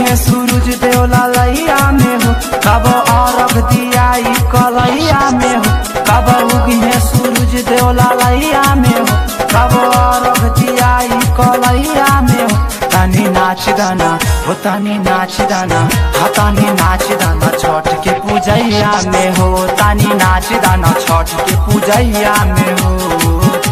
है सूरज देवला लैया में हो कब अरग दियाई कलैया में हो कब उगी है सूरज देवला लैया में हो कब अरग दियाई कलैया में हो तनी नाच दाना हो तनी नाच दाना हा तनी नाच दाना छठ के पूजैया में हो तनी नाच दाना छठ के पूजैया में हो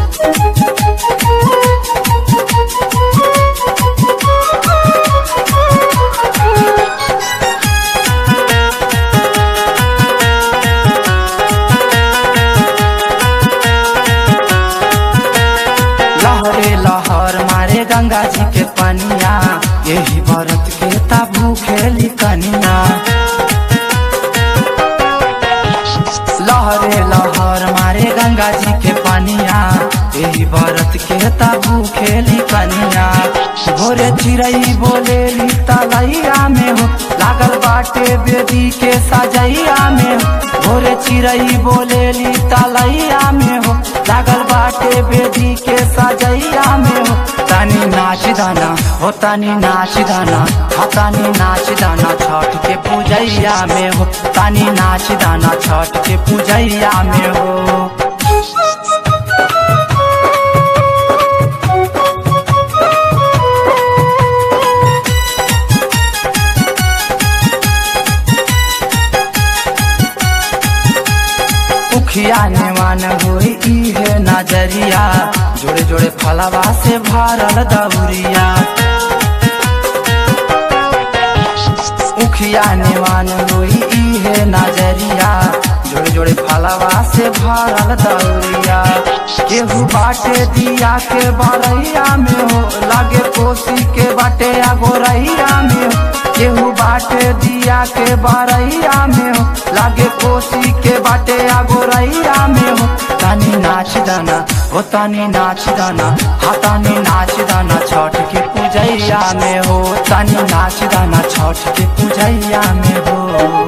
लहरे लहर मारे गंगा जी के पनिया यही व्रत के ताबू खेली कनिया लहरे लहर मारे गंगा जी के पनिया यही व्रत के ताबू खेली कनिया भोरे चिड़ई बोले तलैया में हो लागल बाटे बेदी के सजैया में हो भोरे चिड़ई बोले तलैया में हो लागल बाटे बेदी के सजैया में हो तनी नाच दाना हो तनी नाच दाना हा तनी नाच दाना छठ के पूजैया में हो तनी नाच दाना छठ के पूजैया में हो उखिया नेवान होई इहे नजरिया जोड़े जोड़े फलवा से भरल दौरिया उखिया नेवान होई इहे नजरिया जोड़े जोड़े फलवा से भरल दौरिया केहू बाटे दिया के बरैया में हो लागे कोसी के बाटे अगोरैया में हो केहू बाटे दिया के बरैया में हो लागे कोसी के बाटे अगोरैया में हो तनी नाच दाना हो तनी नाच दाना हा तनी नाच दाना छठ के पूजैया में हो तनी नाच दाना छठ के पूजैया में हो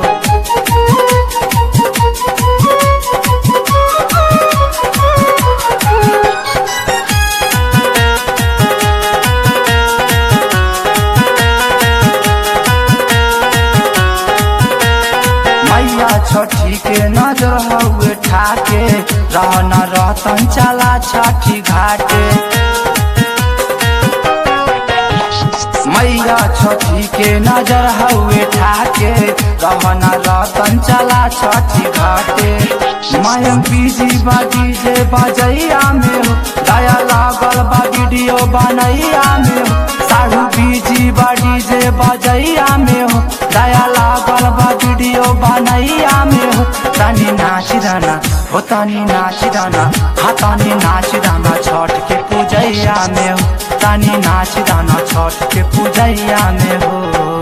मैया छठी के नजर हउए ठाके रहन रहतन चला छठी घाटे मैया छठी के नजर हउए ठाके रहन रहतन चला छठी घाटे मायम बीजी बाजी जे बजैया में हो दया लागल बा वीडियो बनैया में हो साढ़ू बीजी बाजी जे बजैया में हो दया लागल बा वीडियो बनैया में हो तनी नाच दाना हो तनी नाच दाना हा तनी नाच दाना छठ के पूजैया में हो तनी नाच दाना छठ के पूजैया में हो